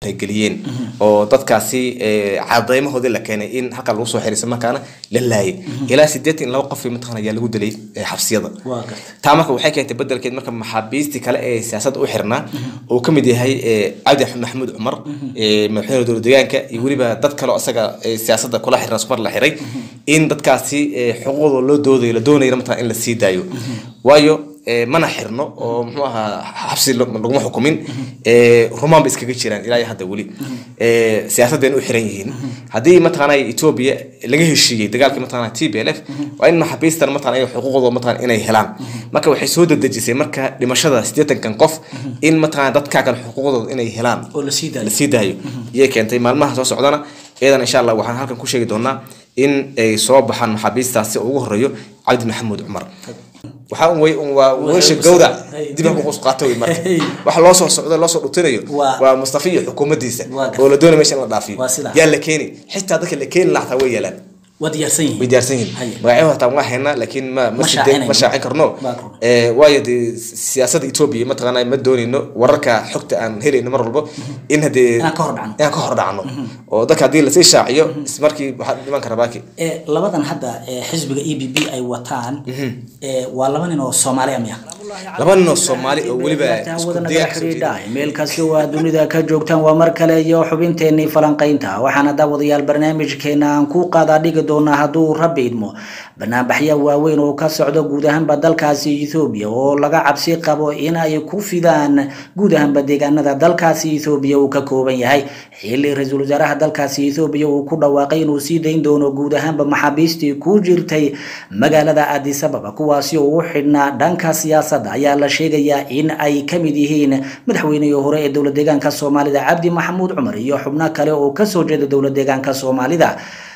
geliyeen oo dadkaasi eh, cadeymahoodii la keenay in halkaa lagu soo xiray isla markaana la laayay ilaa sideetan iyo laba qof mataqana ayaa lagu dilay eh, xabsiyada waa garta taa marka waxay keentay bedelkeed marka maxaabiistii kale ee siyaasadda u xirnaa uu ka mid yahay eh, cabdi axmed maxamuud cumar eh, madaxweyne dowlad deegaanka iyo weliba dad kale oo isaga eh, siyaasadda kula xirnaa isku mar la xiray in dadkaasi eh, xuquuqdooda loo doodayo la doonayna mataqana in la sii daayo waayo eh, mana xirno oo muxuu ahaa xabsi lo- laguma xukumin eh, rumaan ba iskaga jiraan ilaa iyo hadda weli eh, siyaasadeen u xiran yihiin haddii mataqaana etoobiya laga heshiiyey dagaalkii mataqaana t b l f waa in maxaabiistan mataqana iyaga xuquuqdooda mataqana inay helaan marka waxay soo dedejisay marka dhimashada siddeetankan qof in mataqana dadkaa kale xuquuqdooda inay helaan oo la sii daayo la sii daayo iyay keentay maalmaha soo socdana iyadan insha allah waxaan halkan ku sheegi doonaa in ay soo baxaan maxaabiistaasi oo ugu horeeyo cabdi maxamuud cumar waxaa un wey un waa weesha gawrac dib ha kuqus qaato wey marka waxa loo soo socdo loo soo dhutinayo Waa- waa mustafa iyo xukuumaddiisa Waa gartay. oo la doonay meesha in la dhaafiyo Waa sidaa. yaa la keeni xitaa dadka la keeni lahaa taa way yeelaan waa diyaarsan yihiin way diyaarsan yihiin Haye. magacyo hataa waa haynaa laakiin ma ma Ma side- shaacinayno. ma shaacin karno Waa karno. Eh, waayo dee siyaasadda etoobiya mataqaana ma doonayno wararka xogta aan helayno mar walbo in haddee Inaan ka hor dhacno. inaan ka hor dhacno oo dadka haddii lasii shaaciyo ismarkii waxaa dhiman kara baaki ee labadan hadda ee xisbiga e b b ay wataan ee waa laba nin oo soomaali amya laba nin oo soomaali oo weliba isku deegaan kasoo jeeda meel kasta waa dunida ka joogtaan waa mar kale iyo xubinteenii falanqaynta waxaana daawadayaal barnaamijkeena aan ku qaadaa dhigi doonaa hadduu rabbi idmo banaanbaxya waaweyn oo ka socdo guud ahaanba dalkaasi ethoobiya oo laga cabsi qabo in ay ku fidaan guud ahaanba deegaanada dalkaasi ethoobiya uu ka kooban yahay xili ra-iisul wasaaraha dalkaasi ethoobiya uu ku dhawaaqay inuu sii dayn doono guud ahaanba maxaabiistii ku jirtay magaalada addis ababa kuwaasi oo u xidhnaa dhanka siyaasadda ayaa la sheegayaa in ay ka mid yihiin madaxweynihii hore ee dowlad deegaanka soomaalida cabdi maxamuud cumar iyo xubno kale oo kasoo jeeda dowlad deegaanka soomaalida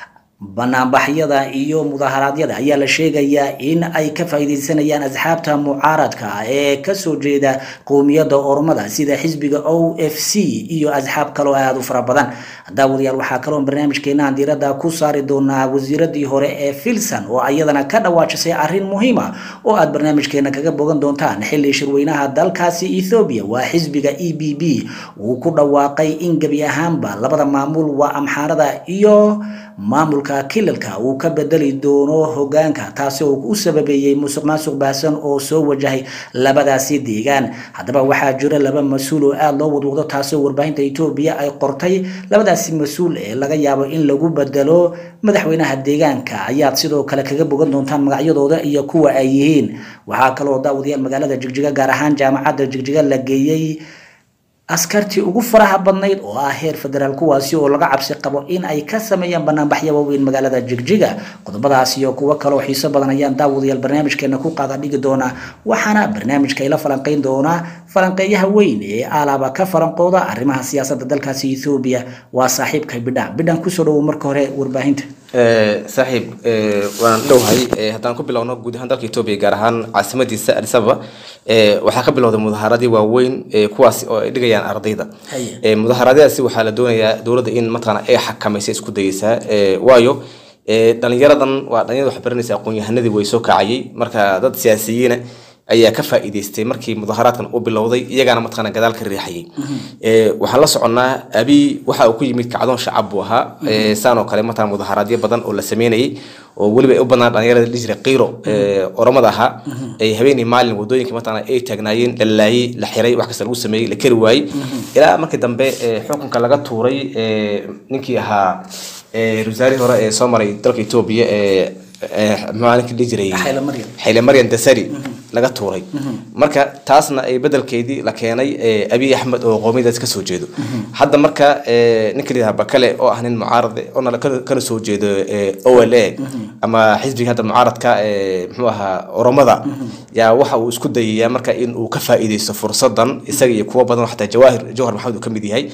banaanbaxyada iyo mudaharaadyada ayaa la sheegayaa in ay ka faa'iidaysanayaan asxaabta mucaaradka ah ee kasoo jeeda qowmiyadda ormada sida xisbiga o f c iyo asxaab kaloo aada u fara badan daawadayaal waxaa kaloo barnaamijkeena aan diiradda ku saari doonaa wasiiradii hore ee filson oo ayadana ka dhawaajisay arrin muhiima oo aad barnaamijkeena kaga bogan doontaan xili shirweynaha dalkaasi ethoobiya waa xisbiga e b b uu ku dhawaaqay in gebi ahaanba labada maamul waa amxaarada iyo maamulka kilalka uu ka bedeli doono hogaanka taasi oo u sababeeyey musuq maasuq baahsan oo soo wajahay labadaasi deegaan haddaba waxaa jira laba mas-uul oo aada loo wadwado taasi oo warbaahinta etoobiya ay qortay labadaasi mas-uul ee laga yaabo in lagu bedelo madaxweynaha deegaanka ayaad sidoo kale kaga bogan doontaan magacyadooda iyo kuwa ay yihiin waxaa kaloo daawadayaal magaalada jigjiga gaar ahaan jaamacadda jigjiga la geeyey askartii ugu faraha badnayd oo ah heer federaal kuwaasi oo laga cabsi qabo in ay ka sameeyaan banaanbaxyo waaweyn magaalada jigjiga qodobadaas iyo kuwo kaloo xiiso badan ayaan daawadayaal barnaamijkeena ku qaada dhigi doonaa waxaana barnaamijka ila falanqayn doonaa falanqeeyaha weyn ee alaaba ka falanqooda arrimaha siyaasadda dalkaasi ethoobiya waa saaxiibka bidhaan bidhaan kusoo dhawow marka hore warbaahinta Eh, saaxiib eh, waan dhowhay eh, haddaan ku bilowno guud ahaan dalka etoobiya gaar ahaan caasimadiisa addis ababa eh, waxaa ka bilowday mudahaaradii waaweyn eh, kuwaasi oo ay dhigayaan ardayda Haye. Eh, mudaharaadyadaasi waxaa la doonayaa dowladda in mataqaana ay xakamaysa isku dayeysaa eh, waayo eh, dhalinyaradan waa dhalinyarada wax baranaysa aqoon-yahanadii way soo kacayay marka dad siyaasiyiina ayaa ka faa'iidaystay markii mudaharaadkan u bilowday iyagaana mataqaana gadaal ka riixayay Eh, waxaan la soconnaa abi waxa uu ku yimid kacdoon shacab buu ahaa Eh, saan oo kale mataqaana mudaharaadyo badan oo la sameynayay oo weliba ay u badnaan dhalinyarada la jira qiiro eh, oromada ahaa ay habeenii maalin wadooyinka mataqaana ay taagnaayeen la laayay la xiray wax kasta lagu sameeyey la kari waayey ilaa markii dambe eh, xukunka laga tuuray eh, ninkii ahaa eh, wasaarihii hore ee soo maray dalka etoobiya ee eh, muxuu ninkii dhihi jiray Haile Mariam. xayle maryan dasari laga tuuray marka taasna ay bedelkeedii la keenay eh, abiy axmed oo qoomiyadaas ka soo jeedo hadda marka eh, ninka lidaha bakale oo ah nin mucaarade oona ka- kana soo jeedo eh, o l a ama xisbiga hadda mucaaradka eh, muxuu ahaa oromada yaa waxa uu isku dayayaa marka in uu ka faa'iidaysto fursadan isaga iyo kuwo badan oo xataa jawahir jawhar maxamed uu ka mid yahay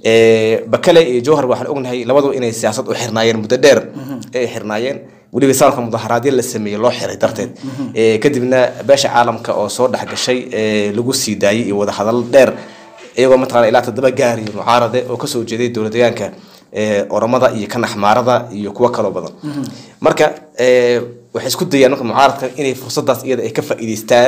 Eh, bakale iyo jawhar waxaan ognahay labadu inay siyaasad u xirnaayeen muddo dheer ay xirnaayeen weliba sanadka mudaharaadyo la sameeyey loo xiray darteed Eh, kadibna beesha caalamka oo soo dhex gashay eh, lagu sii daayey iyo wadahadal dheer iyagoo mataqana ilaa toddoba gaari mucaarade oo kasoo jeeday dowlad deegaanka eh, oromada iyo kan axmaarada iyo kuwo kaloo badan marka eh, waxay isku dayaan marka mucaaradka inay fursadaas iyada ay ka faa'iidaystaan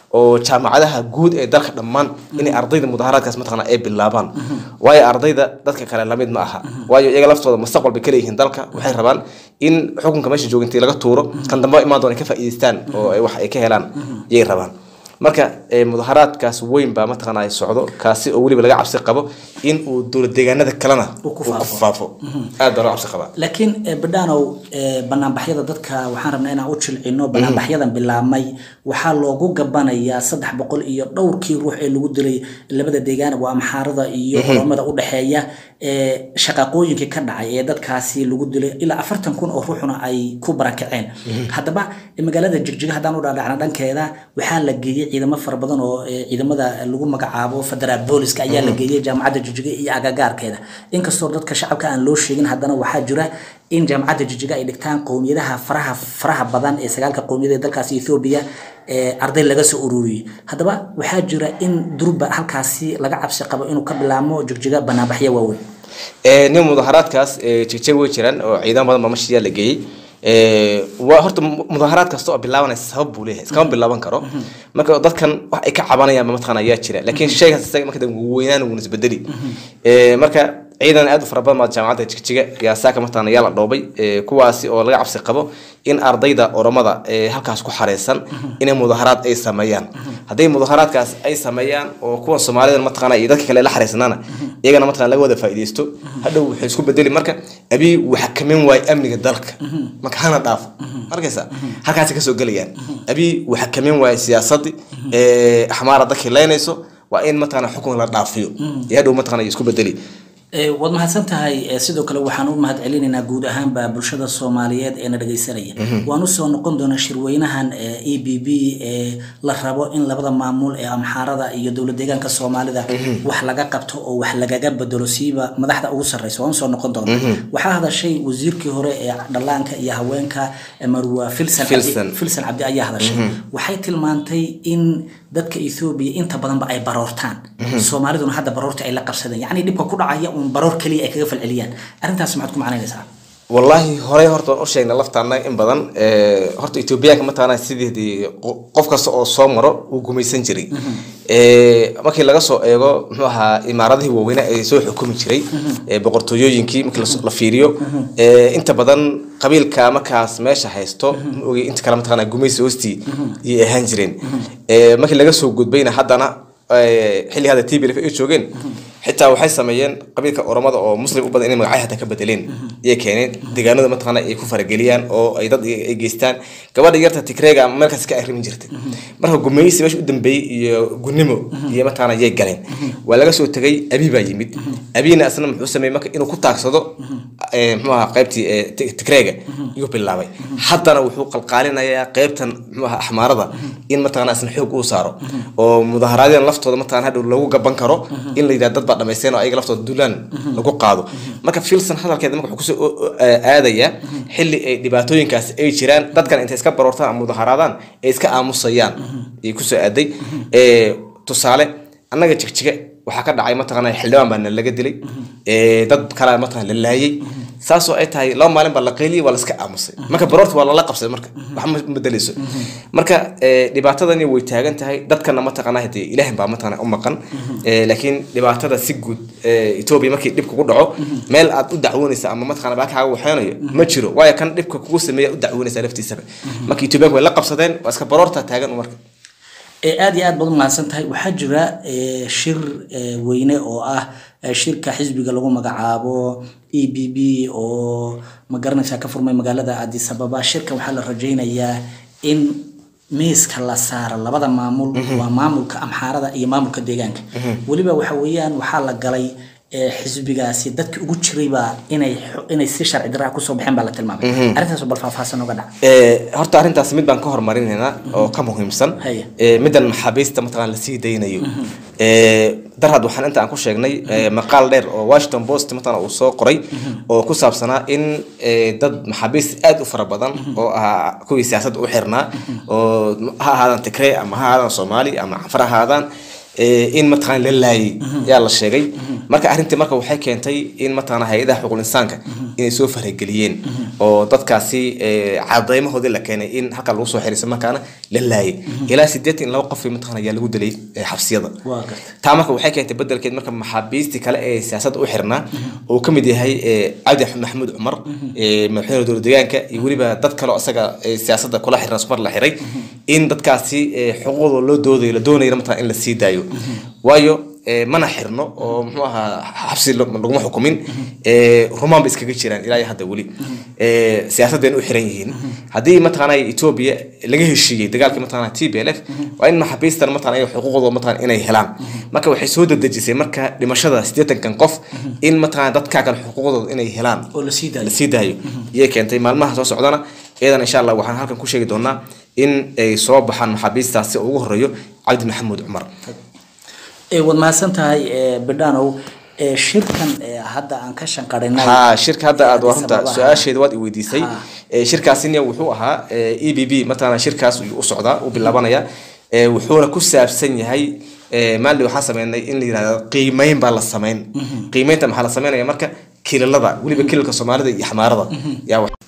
oo jaamacadaha guud ee dalka dhammaan inay ardayda mudaharaadkaas mataqaana ay bilaabaan waayo ardayda dadka kale lamid ma aha waayo iyaga laftooda mustaqbal bay kaleeyihiin dalka waxay rabaan in xukunka meesha joogintii laga tuuro kan dambe imaan doona ay ka faa'iidaystaan oo ay wax ay ka helaan iyay rabaan marka eh, mudaharaadkaas weyn baa mataqaana ay socdo kaasi oo weliba laga cabsi qabo in uu dowlad deegaanada kalena Uu ku uu faafo. faafo aad baa loo cabsi qabaa laakiin eh, badhaanow eh, banaanbaxyada dadka waxaan rabnaa inaan u jilcino banaanbaxyadan bilaabmay waxaa loogu gabanayaa saddex boqol iyo dhowrkii ruux ee lagu dilay labada deegaan waa amxaarada iyo oromada u dhexeeya ee shaqaaqooyinkii ka dhacay ee dadkaasi lagu dilay ilaa afartan kun oo ruuxuna ay ku barakaceen haddaba eh, magaalada jigjiga haddaan u dhaadhacna dhankeeda waxaa la geeyey ciidamo fara badan oo eh, ciidamada lagu magacaabo federaal booliska ayaa la geeyey jaamacadda jigjiga iyo agagaarkeeda inkastoo dadka shacabka aan loo sheegin haddana waxaa jira in jaamacadda jijiga ay dhigtaan qowmiyadaha faraha faraha badan ee sagaalka qowmiyada ee dalkaasi ethoobia ee arday laga soo ururiyey haddaba waxaa jira in durba halkaasi laga cabsi qabo inuu ka bilaamo jigjiga banaanbaxyo waaweyn Eh, nin mudaharaadkaas eh, jigjig way jiraan oo ciidan badan baa mashiyaa la geeyey Eh, waa horta mu- mudaharaad kasta oo bilaabanaya sabab buu leeyahay iskama bilaaban karo marka dadkan wax ay ka cabanayaan ba mataqaana ayaa jira laakiin shaygaas isaga marka dambe wuu weynaan wuuna isbedeli Eh, marka ciidan aad u fara badan baa jaamacadda jigjiga yaa saaka mataqaana yaa la dhoobay Eh, kuwaasi oo laga cabsi qabo in ardayda oromada ee halkaas ku xareysan inay mudaharaad ay sameeyaan hadday mudaharaadkaas ay sameeyaan oo kuwa soomaalida mataqaana iyo dadka kale la xareysanaana iyagana mataqaana laga wada faa'iidaysto hadhow waxay isku bedeli marka abiy uu xakamin waayo amniga dalka marka hana dhaafo markaysa halkaasay kasoo gelayaan abiy uu xakamin waayo siyaasadii ee axmaara dadkii leynayso waa in mataqaana xukun la dhaafiyo iyo hadhow mataqaana ay isku bedeli Eh, waad mahadsan tahay Eh, sidoo kale waxaan u mahad celinaynaa guud ahaanba bulshada soomaaliyeed ee na dhegaysanaya waan usoo noqon doonaa shirweynahan e b b ee la rabo in labada maamul ee amxaarada iyo dowlad deegaanka soomaalida wax laga qabto oo wax lagaga bedelo siiba madaxda ugu sarreysa waan usoo noqon doonaa waxaa hadashay wasiirkii hore ee dhallaanka iyo haweenka eh, marwa filsan Cabdi- Filsan. filsan cabdi ayaa hadashay waxay tilmaantay in dadka ethoobiya inta badanba ay baroortaan soomaaliduna hadda baroorta ay la qabsadeen yacni dhibka ku dhacaya uun baroor keliya ay kaga falceliyaan arrintaas maxaad ku macnaynaysaa wallaahi horey horta waan u sheegnay laftaana in badan Eh, horta etoobiyaanka mataqaana sideedii qo- qof kasta oo soo maro uu gumaysan jiray Eh, markii laga soo eego muxuu ahaa imaaradihii waaweynaa ee soo xukumi jiray eh, boqortooyooyinkii markii las- la fiiriyo eh, inta badan qabiilka markaas meesha haysto ma ogey inta kale mataqaana gumaysi hoostii ayay ahaan jireen Eh, markii laga soo gudbayna haddana eh, xilli hadda tblf ay joogeen xitaa waxay sameeyeen qabiilka oromada oo muslim u badan inay magacyo hataa ka bedeleen iyay keeneen deegaanada mataqaana ay ku farageliyaan oo ay dad ay geystaan gabadha yarta tigreega ama meelkaas ka arrimin jirtay marka gumaysi meesha u dambeeyey iyo gunnimo iyo mataqaana yay galeen waa laga soo tegay abi baa yimid abina asna muxuu sameeyey marka inuu ku taagsado eh, muxuu ahaa qaybtii eh, Ti- tigreega iyuu bilaabay haddana wuxuu qalqaalinayaa qaybtan muxuu ahaa axmaarada in mataqaana asna xoog uu saaro oo mudaharaadyada laftooda mataqaana hadhow lagu gaban karo in la yidhahdo dad baa dhamaysteen oo ayaga laftooda dulaan lagu qaado marka filson hadalkeeda marka wuxuu kusoo o- o- aadayaa xilli ay dhibaatooyinkaas ay jiraan dadkan intay iska baroortaan ama mudaharaadaan ay iska aamusayaan ayay kusoo aaday Eh, tusaale annaga jigjiga waxaa ka dhacay mataqaana xildhibaan baa laga dilay Eh, dad kale mataqaana la laayay saasoo ay tahay laba maalin baa la qayliyay waa la iska aamusay marka baroorta waa lala qabsaday marka wax ma bedeleyso marka eh, dhibaatadani way taagan tahay dadkana mataqaana hadee ilaahin baa mataqaana u maqan Eh, laakiin dhibaatada si guud eh, etoobiya markii dhib kugu dhaco meel aad u dacwoonaysa ama mataqaana baa kaaga waxeynayo ma jiro waayo kan dhibka kugu sameeya u dacwoonaysa laftiisaba marka etoobiyaanku way la qabsadeen waa iska baroorta taagan marka ee aad iyo aad baad umahadsan tahay waxaa jira ee, shir ee, weyne oo ah ee, shirka xisbiga lagu magacaabo e b b oo magaranaysaa ka furmay magaalada addis ababa shirka waxaa la rajaynayaa in miiska la saaro labada maamul waa maamulka amxaarada iyo maamulka deegaanka weliba waxa weeyaan waxaa la galay ee, xisbigaasi dadki ugu jirayba inay xo- inay si sharci daraa kusoo baxeen baa la tilmaamay arrintaas bal faahfaahsan oga dhac Eh, horta arrintaas mid baan ka hormarinaynaa oo ka muhiimsan Haya. Eh, middan maxaabiista mataqaana lasii daynayo Eh, darhad waxaan inta aan ku sheegnay eh, maqaal dheer oo washington post mataqaana uu soo qoray oo ku saabsanaa in eh, dad maxaabiist aad u fara badan oo ahaa kuwii siyaasadda u xirnaa oo ha ahaadaan tigree ama ha ahaadaan soomaali ama cafar ha ahaadaan eh, in mataqaana la laayay yaa la sheegay marka arrintii marka waxay keentay in mataqaana hay-adaha xuquuqul insaanka inay soo farageliyeen oo dadkaasi eh, cadeymahoodii la keenay in halkaa lagu soo xiray isla markaana la laayay ilaa sideetan iyo laba qof mataqana ayaa lagu dilay eh, xabsiyada waa gartay taa marka waxay keentay bedelkeed marka maxaabiistii kale ee siyaasadda u xirnaa uu ka mid yahay eh, cabdi axmed maxamuud cumar eh, madaxweyne dowlad deegaanka iyo weliba dad kale oo isaga eh, siyaasadda kula xirnaa sumar la xiray in dadkaasi eh, xuquuqdooda loo doodayo la doonayna mataqana in la sii daayo waayo eh, mana xirno oo muxuu ahaa xabsi lo- laguma xukumin eh, rumaan ba iskaga jiraan ilaa iyo hadda weli eh, siyaasadeen u xiran yihiin haddii mataqaana etoobiya laga heshiiyey dagaalkii mataqaana t b l f waa in maxaabiistan mataqana ay xuquuqdooda mataqana inay helaan marka waxay soo dedejisay marka dhimashada siddeetankan qof in mataqana dadka kale xuquuqdooda inay helaan oo la sii la daayo sii daayo iyay keentay maalmaha soo socdana iyadan insha allah waxaan halkan ku sheegi doonaa in ay soo baxaan maxaabiistaasi oo ugu horeeyo cabdi maxamuud cumar ee waad mahadsan tahay ee, bidhaanow ee, shirkan ee, hadda aan ka shanqarinay ha shirka hadda aad waa runta sababaha- su-aasheeda waad i weydiisay Ha. Eh, shirkaasina wuxuu ahaa e b b mataqaana shirkaas ayuu u socdaa u bilaabanaya Eh, wuxuuna ku saabsan yahay eh, maalin waxaan sameynay in la yirahdo qiimeyn baa la sameyn qiimeynta maxaa la sameynaya marka kilalada weliba kilalka soomaalida iyo xamaarada yaa wax